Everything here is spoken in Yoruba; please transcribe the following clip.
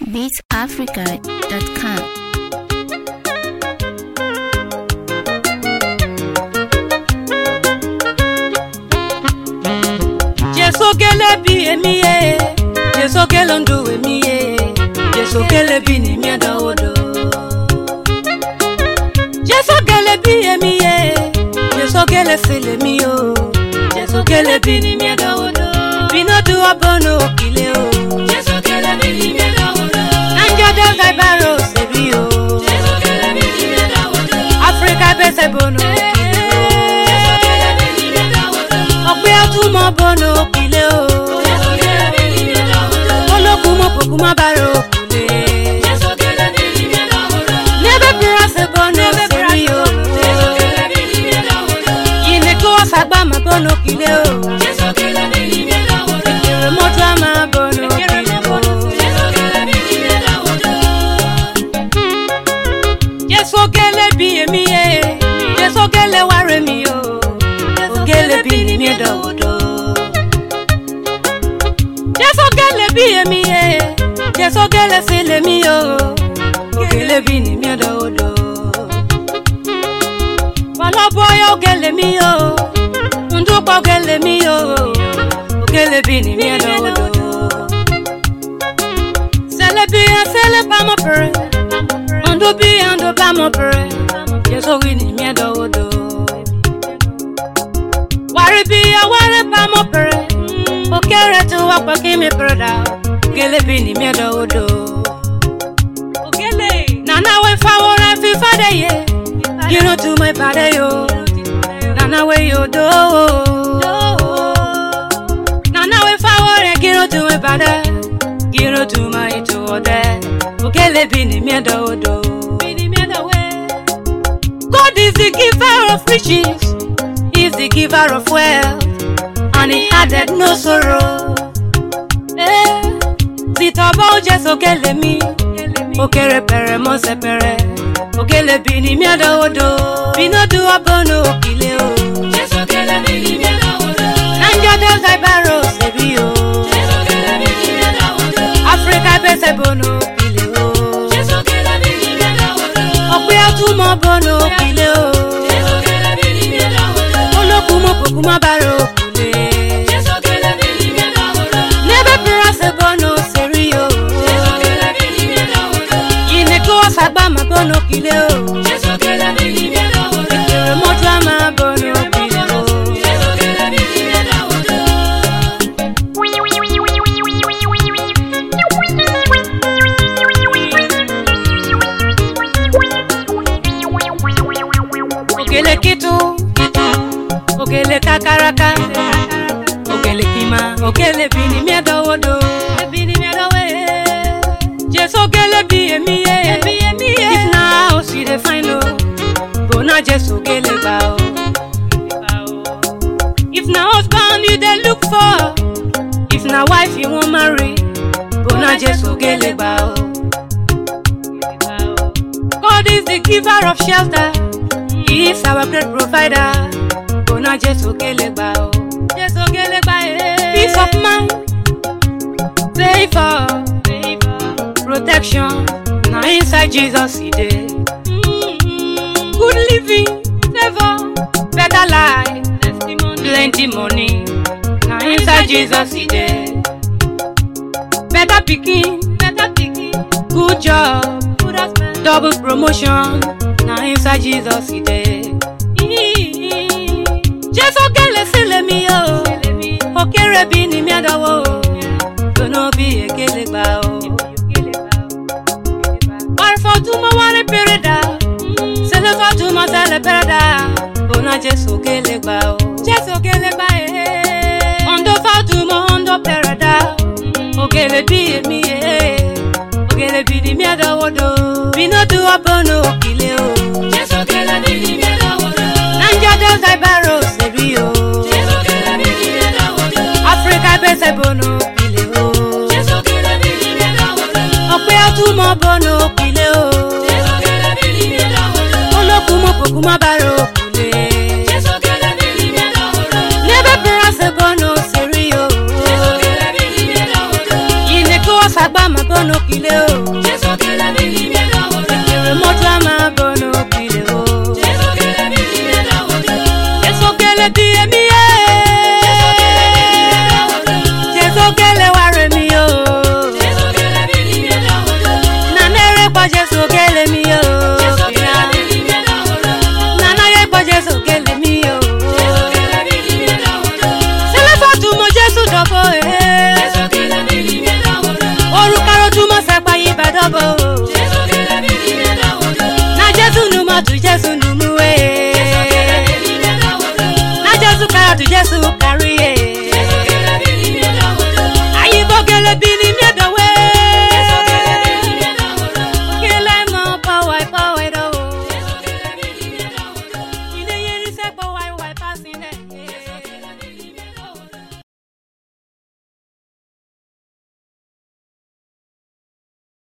beatsafrica.com. Jesu gele bi emi ye Jesu gele ndu emi ye Jesu gele bi ni mi da odo Jesu gele bi emi ye Jesu gele sele mi yo Jesu gele bi ni mi da odo Bino du abono okile o Jesu gele bi ni mi da odo. Nanja del gaibaro sebi yo Jesu gele bi ni mi da odo. Africa bese bono okile Jesu gele bi ni mi da odo. o Ọgbẹ́ àtúmọ̀ bono okile o Jesu gele bi ni mi da odo. Olókun mọ̀ pòkun má bàrò okile Jesu gele bi ni mi da odo. Nebe pirase bono sebi yo Jesu gele bi ni mi da odo. Yine kí wọ́n sàgbà má bono okile o Jesu gele bi ni mi da odo. Èrè mọ́tò á má bono okile o Jesu gele bi ni mi da odo. Jésù gẹ́lẹ́ bí èmi yé Jésù gẹ́lẹ́ wá rẹ̀ mi o Ògẹ́lẹ́ bí ni mi dọ̀wọ́dọ̀ Jésù gẹ́lẹ́ bí èmi yé Jésù gẹ́lẹ́ sí lèmi o Ògẹ́lẹ́ bí ni mi dọ̀wọ́dọ̀ Wàlọ́bọ̀yọ̀ ògẹ́lẹ́ mi o Ndúpọ̀ ògẹ́lẹ́ mi o Ògẹ́lẹ́ bí ni mi dọ̀wọ́dọ̀ Sẹ́lẹ̀ bí ẹ sẹ́lẹ̀ pamọ́ pẹ̀rẹ̀ Ondo bi ando ba mo pere Yeso wi ni mi do odo Wari bi ya wari ba mo pere O kere tu wa pa ki mi pere da Gele bi ni mi do odo Ogele Nana we fa wora fi fa de ye Gino tu my bade yo Nana we yo do Nana we fa wora gino tu my bade Gino tu my to ode Ogele bi ni mi do odo Bi ni mi do we God is the giver of riches, He's the giver of wealth, and He added no sorrow. Eh, Zitọba oje sokele mi, okere pere mo sepere, okele bi ni mi adowodo, binodu abono okile o. Jesu gele bi ni mi da odo. Nanja delta ibaro sebi o, Jesu gele bi ni mi da odo. Africa bese bono okile o. Jesu gele bi ni mi da odo. Ọ̀pẹ àtúmọ̀ bono okile o. Jesu gele bi ni mi da odo. Olókun mọ̀ kòkun má bàrò òkùnlé. Jesu gele bi ni mi da odo. N'ebe pirase bono seri o. Jesu gele bi ni mi da odo. Yine kí wọ́n sàgbà má bono kile o. Jesu gele bi ni mi da odo. Èrè mọ́tò á má bono kile o. Jesu gele bi ni mi da odo. Òkèlè kìtù, òkèlè kakaraka, òkèlè kìmà, òkèlè bìnní mi ẹ̀dọ́wọ́dọ̀, bìnní mi ẹ̀dọ́wọ́ ẹ̀. Jésù òkèlè bí èmi yé, if na house you dey find o, go na Jésù òkèlè gbà o. If na husband you dey look for, if na wife you wan marry, go na Jésù òkèlè gbà o. God is the giver of shelter. He is our great provider. Bona Jesu Gelegba o. Jesu Gelegba eh. Peace of mind. Favor. Protection. Na inside Jesus he dey. Good living. Favor. Better life. Testimony. Plenty money. Na inside Jesus he dey. Better pikin. Better pikin. Good job. Good husband. Double promotion. Na inside Jesus he dey. Jésù gẹ́lẹ́ sílẹ̀ mi o. Òkèrè bí ni mi àdánwò o. Gbóná bí ègélé gbà o. Wàrìfọ̀túmọ̀ wárí péré dà. Sẹlẹ̀fọ̀túmọ̀ sẹlẹ̀ péré dà. Gbóná Jésù gẹ́lẹ́ gbà o. Jésù gẹ́lẹ́ gbà e. Ondo fọ̀túmọ̀ ondo péré dà. Òkèlè bí èmi yé. Òkèlè bí ni mi àdánwò do. Bínú du ọbọ̀nù òkìlẹ̀ o. Jesu gele bi ni mi da odo. Nanja delta ibaro sebi o. Jesu gele bi ni mi da odo. Africa bese bono kile o. Jesu gele bi ni mi da odo. Ọ̀pẹ àtúmọ̀ bono kile o. Jesu gele bi ni mi da odo. Olókun mọ̀ kòkun má bàrò kule. Jesu gele bi ni mi da odo. N'ebe pirase bono seri o. Jesu gele bi ni mi da odo. Yine kí wọ́n sàgbà má bono kile kile o. Jésù kele bili mi dọ̀wọ́dọ̀. Ekele moto ama bono kile o. Jésù kele bili mi dọ̀wọ́dọ̀. Jesu kele bi emi ye. dọ̀wọ́dọ̀. Jesu kele ware mi o. Jésù kele bili mi dọ̀wọ́dọ̀. Na nere kwa Jesu kele mi o. Jésù Bia. kele bili mi dọ̀wọ́dọ̀. Na na ye kwa Jesu kele mi o. Jésù kele bili mi dọ̀wọ́dọ̀. Selefa tumo Jesu dobo e. Jésù kele bili mi dọ̀wọ́dọ̀. Orukaro tumo sepa yi ba dobo.